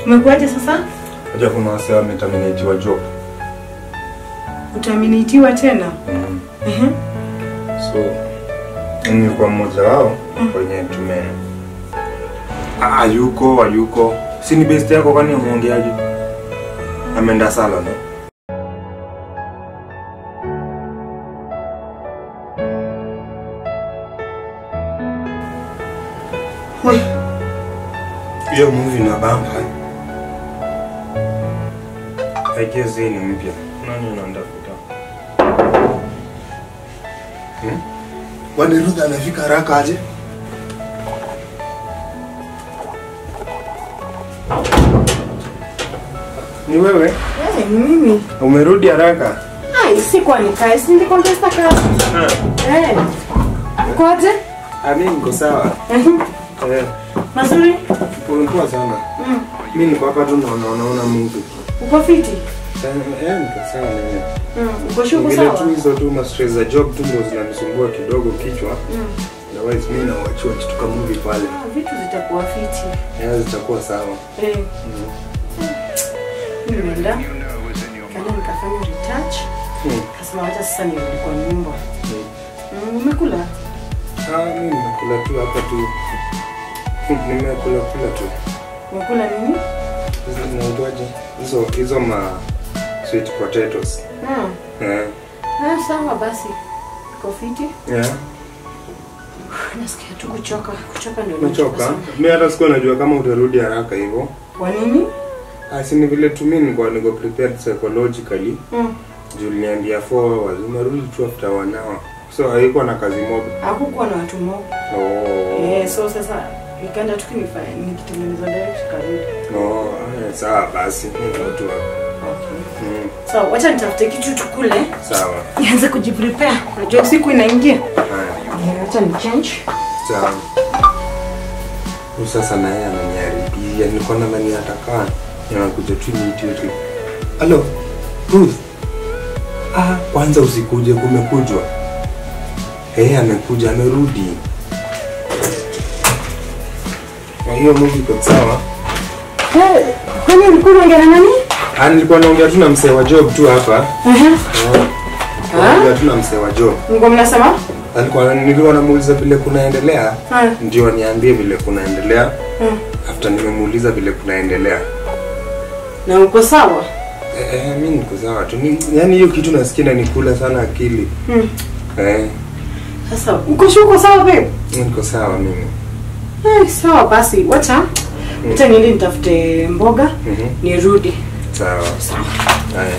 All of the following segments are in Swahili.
Umekuaje sasa? Acha kuna wase wameterminatiwa job. Utaminitiwa tena? Mm. Ehe. So nilikuwa mmoja wao kwenye tume Ah, ayuko ayuko. Si ni best yako kwani umeongeaje? Ameenda salon. eh? Oi. Hiyo movie na bamba. I guess hii ni mpya. Nani unandafuta? Kwani Ruth anafika haraka aje? Ni wewe? Eh, ni mimi. Umerudi haraka? Ai, sikuwa nikae, si nilikuwa nataka kazi. Eh. Kwaje? Ah, mimi niko sawa. Ehe. Eh, Mazuri? ulikuwa sana. Mm. Mimi niko hapa tu naona naona Mungu. Uko fiti? Eh, niko sawa mimi. Mm. Uko shuku Vile sawa? tu hizo tu ma stress za job tu ndio zinanisumbua kidogo kichwa. Mm. Otherwise mimi na wachua kitu kama movie pale. Ah, Vitu zitakuwa fiti. Eh, zitakuwa sawa. Eh. Mm. Mimi nimeenda. Kana nikafanya retouch. Mm. Kasema wacha sasa nirudi kwa nyumba. Mm. Mm, umekula? Ah, mimi nimekula tu hapa tu. Nimekula kula tu. Umekula nini? Hizo zinaitwaje? Hizo hizo ma sweet potatoes. Mm. Eh. Ah, sawa basi. Uko fiti? Yeah. Nasikia tu kuchoka. Kuchoka ndio Umechoka? sana. Mimi hata sikuwa najua kama utarudi haraka hivyo. Kwa nini? Ah, si ni vile tu mimi nilikuwa niko prepared psychologically. Mm. Juu uliniambia 4 hours, umerudi tu after one hour. So haikuwa na kazi mob. Hakukuwa na watu mob. Oh. Eh, so sasa nikaenda tu kinifanya nikitengeneza direct karudi. Oh, eh, sawa basi. Niko tu hapa. Okay. Mm, So, wacha nitafute kitu tukule. sawa. Nianze kujiprepare. Najua usiku inaingia. Haya. Eh, Wacha ni change. Sawa. Huyu sasa na yeye ananiharibia. Nilikuwa nadhani atakaa. Anakuja tu immediately. Hello. Ruth. Ah, kwanza usikuje kumekujwa. Eh, amekuja amerudi. Kwa hiyo movie iko sawa. Eh, kwani ulikuwa unaongea na nani? Ah, nilikuwa naongea tu na msee wa job tu hapa. Aha. Eh, Naongea tu na msee wa job. Ngo mnasema? Alikuwa nilikuwa namuuliza vile kunaendelea. Ah. Ndio niambie vile kunaendelea. Mm. After nimemuuliza vile kunaendelea. Na uko sawa? Eh, eh, mimi niko sawa tu. Ni- Yaani hiyo kitu nasikia inanikula sana akili. Mm. Eh, Sasa uko sure uko sawa babe? niko sawa mimi. Eh, sawa basi. Wacha. Wacha niende nitafute mboga Mhm. nirudi. Sawa. Sawa. Haya.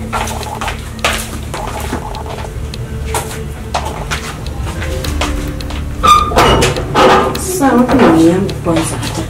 Sasa wapi ni yangu kwanza hata?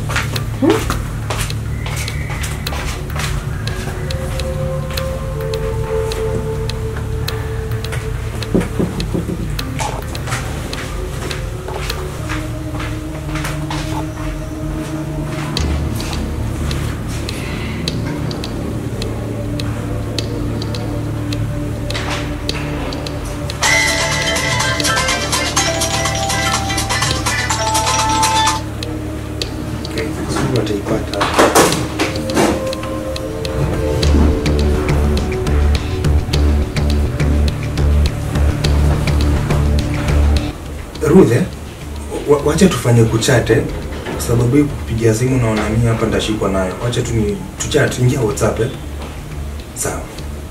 Okay, sijui wataipata. Ruth, eh? Wa- wacha tufanye kuchate kwa sababu hii kupigia simu naona mimi hapa ndashikwa nayo. Wacha tu ni tuchat, ingia WhatsApp eh? Sawa.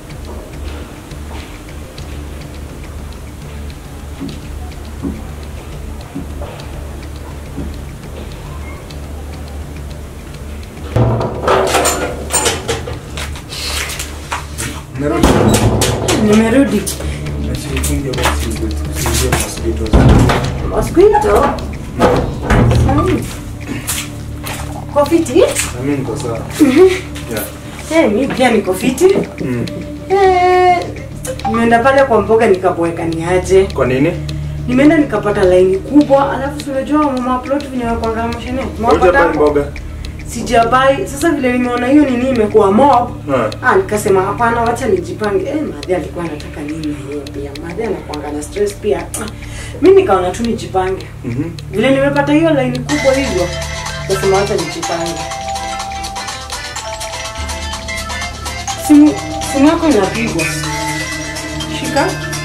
Narudi. Nimerudi. Acha nifunge basi usiingie mosquitoes. Mosquito. Mm. Uko fiti? Na mimi niko sawa. Yeah. Eh, mimi pia niko fiti. Mm. Eh, nimeenda pale kwa mboga nikaboeka niaje. Kwa nini? Nimeenda nikapata laini kubwa, alafu si unajua mama upload venye wakwanga mashine. Hujapata mboga? Sijabai. Sasa vile nimeona hiyo nini imekuwa mob. Ha. Ah, nikasema hapana, wacha nijipange. Eh, madhi alikuwa anataka nini na yeye pia. Madhi anakuanga na stress pia. Ah, Mimi nikaona tu nijipange. Mhm. Vile nimepata hiyo laini kubwa hivyo, nikasema wacha nijipange. Simu simu yako inapigwa. Shika.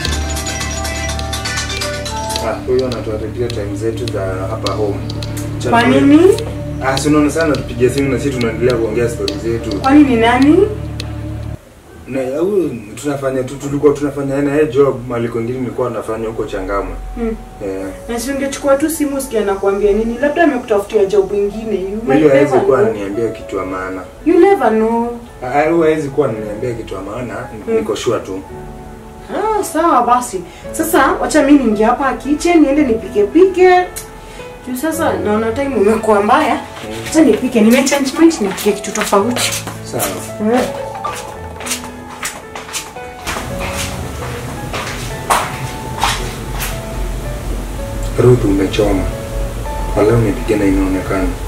Ah, huyo anatuharibia time zetu za hapa home. Cha Kwa pili- nini? Ah, si unaona sana tupigia simu na sisi tunaendelea kuongea story zetu. Kwani ni nani? Na huyu tunafanya tu tulikuwa tunafanya na yeye job mali kwingine nilikuwa nafanya huko Changamwe. Hmm. Eh. Na si ungechukua tu simu sikia nakwambia nini? Labda amekutafutia job ingine. You might Huyo hawezi never kuwa know. ananiambia kitu ya maana. You never know. Ah, huyo hawezi kuwa ananiambia kitu ya maana, niko sure tu. Ah, sawa basi. Sasa wacha mimi niingie hapa kitchen niende nipike pike. Juu sasa naona time umekuwa mbaya. Acha nipike, nimechange mind nipike kitu tofauti. Sawa. Mm. Ruth umechoma. Wala umepiga na inaonekana.